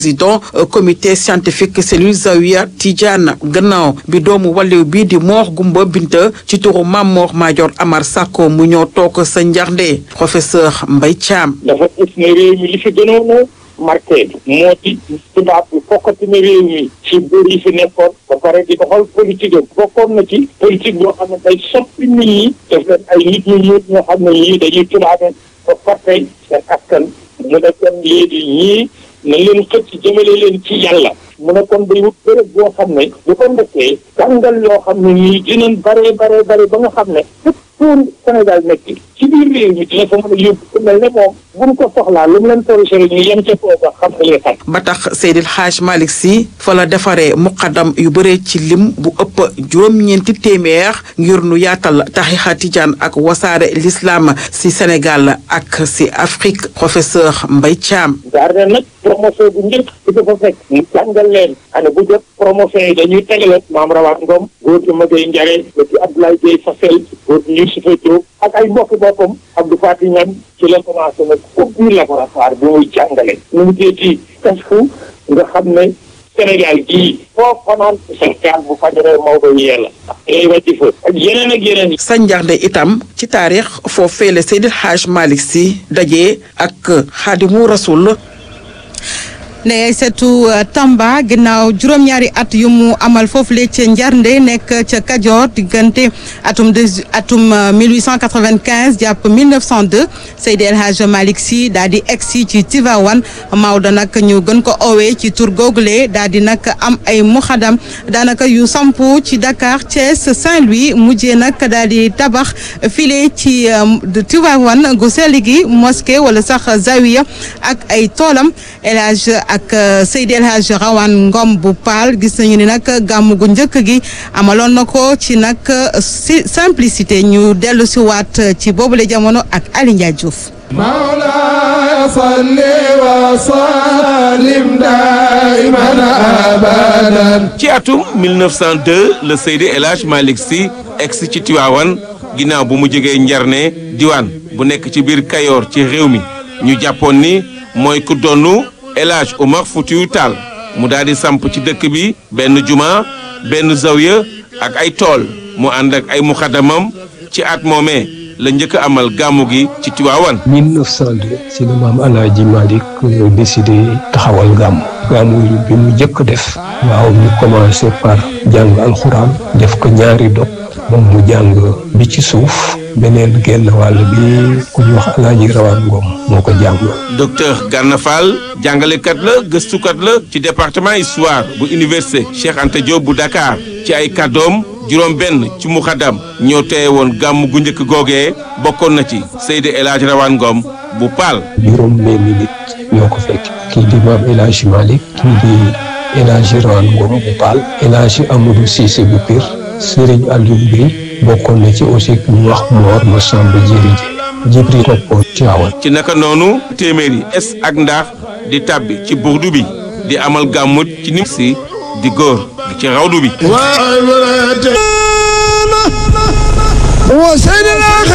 président comité scientifique cellule Zawiya Tidiane gannaaw bi doomu wàlliw bi di Mor Gumba Binta ci turu Mamor Madior Amar Sakko mu ñëw toog sa njarnde professeur Mbaye Thiam. dafa gis ne réew mi li fi gënoon a marqué moo di tubaab bi fokkati na réew mi ci buur yi fi nekkoon ba pare di doxal politique am bokkoon na ci politique boo xam ne day soppi nit ñi def leen ay nit ñu ñuul ñoo xam ne ñii dañuy tubaabe ba fàtte seen askan mu ne kon léegi ñii na leen xëcc jëmale leen ci yàlla mu ne kon day wut bërëb boo xam ne bu ko ndekkee jàngal yoo xam ne nii dinañ bare bare bare ba nga xam ne fépp pour Sénégal nekk ci biir réew mi dina fa mën a yóbbu ku mel ne moom bu ñu ko soxlaa lu mu leen corrigé ñu yem ca foofa xam nga li xam ba tax Seydil Hadj Malick Sy fa la defaree muqaddam yu bëree ci lim bu ëpp juróom-ñeenti téeméer ngir nu yaatal tarixa tijaan ak wasaare l'islam si Sénégal ak si Afrique professeur Mbaye Thiam. jaar na nag promotion bu njëkk bi dafa fekk mu jàngal leen ane bu jot promotion yi dañuy tegale maam Rawaat Ngom góor gi Maguette Ndiare ba ci Abdoulaye Gueye Fassel góor gi Youssoufa Diop ak ay mbokki boppam Abdou Fati Ñam ci la commencé nag ubbi laboratoire bi muy jàngale nu mu teeti kasfu nga xam ne Sénégal gii foo fanaan Sénégal bu fajaree Maodo yee la lay wàcci fa ak yeneen ak yeneen sa njarnde itam ci taarix foofee la Seydil Hadj Malick Sy daje ak Xaadimu Rasul Ndeye Aïssatou Tamba ginnaaw juróom-ñaari at yu mu amal foofu le ca Njarnde nekk ca Kajoor diggante atum de atum 1895 jàpp 1902 Seydi El Hadj Malick Sy daal di egsi ci Tivaouane Maodo nag ñu gën ko owee ci tur googule daal di nag am ay muxadam daanaka yu sampu ci Dakar Thiès Saint-Louis mujjee nag daal di tabax file ci Tivaouane gu sell gi mosquée wala sax zawiya ak ay toolam El Hadj ak Seydi El Hadj Rawane Ngom bu Paal gis nañu ni nag gàmm gu njëkk gi amaloon na ko ci nag si simplicité ñu dellu si waat ci boobule jamono ak Ali Ndiaye Diouf. مولاي صل وسلم دائما ابدا ci atum 1902 la Seydi El Hadj Malick Sy egsi ci Tiwaawan ginnaaw bu mu jógee Njarne diwaan bu nekk ci biir Kayoor ci réew mi ñu jàppoon ni mooy ku donnu El Hadj Omar Foutiou Tall mu daal di samp ci dëkk bi benn juma benn zawiya ak ay tool mu ànd ak ay muxadamam ci at moomee la njëkk a amal gàmmu gi ci Tiwaawan 1902 si la maam Alaaji Malick décidé taxawal gàmmu gàmmu bi mu njëkk def waaw ñu commencé par jàng alxuraan def ko ñaari dog moom mu jàng bi ci suuf beneen genn wàll bi ku ñu wax Alaaji Rawaan Ngom moo ko jàng docteur Gana Fall jàngalekat la gëstukat la ci département histoire bu université Cheikh Anta Diop bu Dakar ci ay kàddoom juróom benn ci muxadam ñoo teye woon gàmm gu njëkk googee bokkoon na ci Seydi El Hadj Rawane Ngom bu Paal juróom benn nit ñoo ko fekk kii di maam El Hadj Malick kii di El Hadj Rawaan Ngom bu Paal El Hadj Amadou Cissé bu Pire Serigne Aliou Gueye bokkoon na ci aussi ñu wax Mor Massamba Diéry Jibril toppoon Tiwaawan ci naka noonu téeméeri es ak ndaax di tàbbi ci burdu bi di amal gàmmut ci nim si di góor di ci rawdu bi وعبرة وسيد الأخير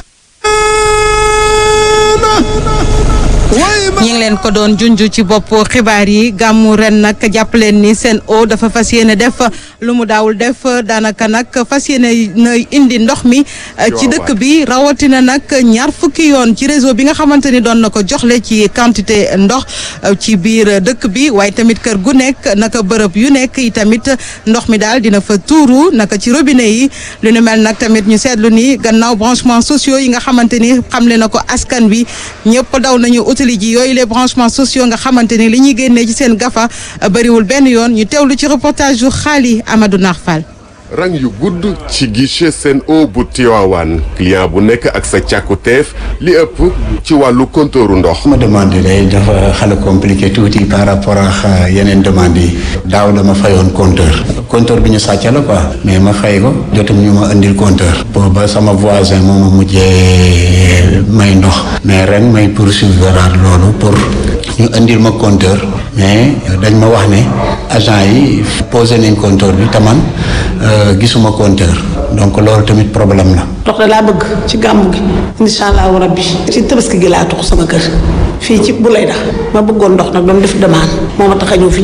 ñi ngi leen ko doon junj ci bopp xibaar yi gàmmu ren nag jàpp leen ni seen eau dafa fas yéene def lu mu daawul def daanaka nag fas yéene na indi ndox mi ci dëkk bi rawatina nag ñaar fukki yoon ci réseau bi nga xamante ni doon na ko joxle ci quantité ndox ci biir dëkk bi waaye tamit kër gu nekk naka bërëb yu nekk yi tamit ndox mi daal dina fa tuuru naka ci robinet yi lu nu mel nag tamit ñu seetlu ni gannaaw branchement sociaux yi nga xamante ni xamle na ko askan wi ñëpp daw nañu utili ji yooyu les branchements sociaux nga xamante ni li ñuy génnee ci seen gafa bëriwul benn yoon ñu teewlu ci reportage yu xaali Amadou Narfal rang yu gudd ci guichet Sen'Eau bu Tivaouane client bu nekk ak sa càkkutéef li ëpp ci wàllu kontooru ndox ma demande day dafa xala compliqué tuuti par rapport ak yeneen demande yi daaw dama fayoon compteur compteur bi ñu sàcc la quoi mais ma fay ko jotum ñu ma indil compteur booba sama voisin moo ma mujjee may ndox mais ren may poursuivre loolu pour ñu indil ma compteur mais dañ ma wax ne agent yi posé nañ compteur bi taman gisuma compteur donc loolu tamit problème la ndox da laa bëgg ci gàmmu gi incha allahu rabbi ci tabaski gi laa tux sama kër fii ci bu lay dax ma bëggoon ndox nag doon def demande moo ma tax a ñëw fii